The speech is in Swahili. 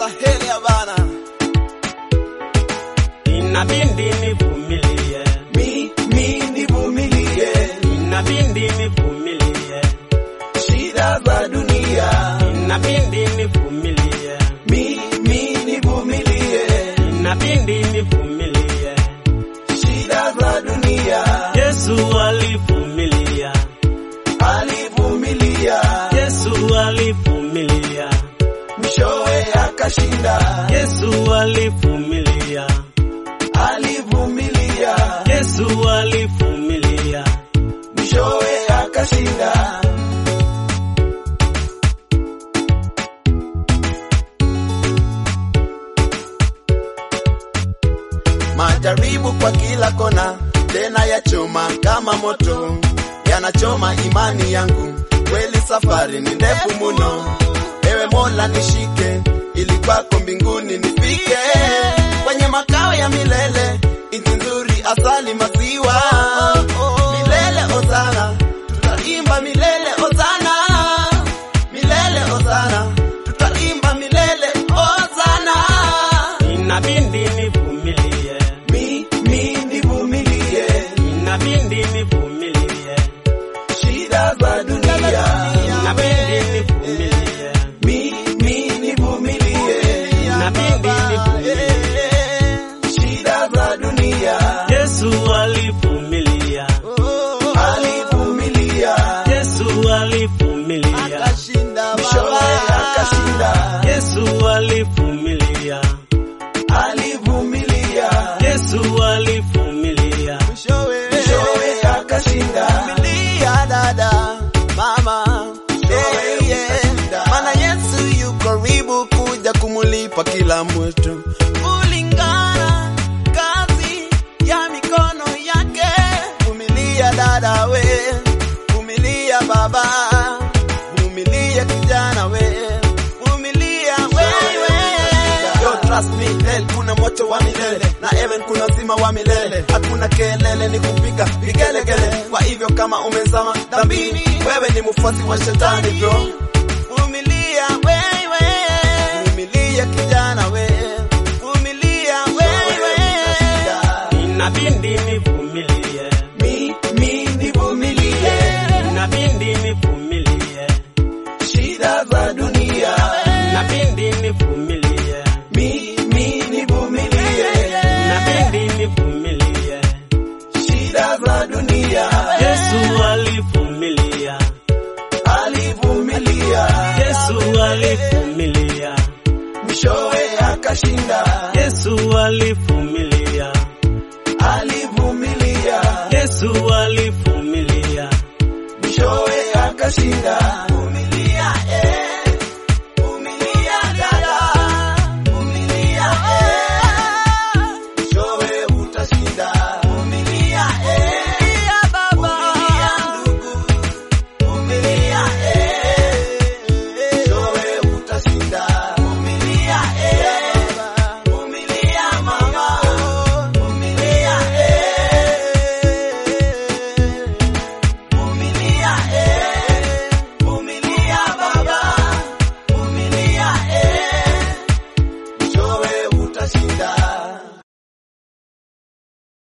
stahili ya bana. Inabidi nivumilie, Mi, mi nivumilie inabidi nivumilie, shida za dunia. inabidi nivumilie, Mi, mi nivumilie inabidi nivumilie. shida za dunia. Yesu alivumilia, Alivumilia Yesu alivumilia, mwishowe akashinda. Yesu alivumilia, Alivumilia Yesu alivumilia. mwishowe akashinda. Majaribu kwa kila kona, tena ya choma kama moto, yanachoma imani yangu. Kweli safari ni ndefu muno, ewe Mola nishike, ili kwako mbinguni nifike, kwenye makao ya milele, nchi nzuri, asali, maziwa milele. Ozana, tutaimba milele. Ozana, milele. Ozana, tutaimba milele. Ozana, Inabidi nivumilie, mi mi nivumilie inabidi nivumilie, shida za dunia. inabidi nivumilie, Mi mi nivumilie inabidi nivumilie. shida za dunia. Yesu alivumilia, Alivumilia Yesu alivumilia, mwishowe akashinda. Yesu alivumilia, Alivumilia Yesu alivumilia. mwishowe akashinda. Vumilia dada, mama, yeah, yeah. Maana Yesu yu karibu kuja kumulipa kila mtu kulingana kazi ya mikono yake. Vumilia dada we, vumilia baba, vumilia kijana we, vumilia wewe. Yo, trust me, hell kuna moto wa milele na heaven kuna uzima wa milele. Hakuna kelele, ni kupiga vigelegele. Kwa hivyo kama umezama dhambini, wewe ni mfuasi wa shetani bro. Vumilia wewe, vumilia kijana we, vumilia wewe. Inabidi nivumilie, Mi, mi nivumilie inabidi nivumilie, shida za dunia. inabidi nivumilie, Mi, mi nivumilie inabidi nivumilie. shida za dunia. Yesu alivumilia, Alivumilia Yesu alivumilia, mwishowe akashinda. Yesu alivumilia, Alivumilia Yesu alivumilia. mwishowe akashinda.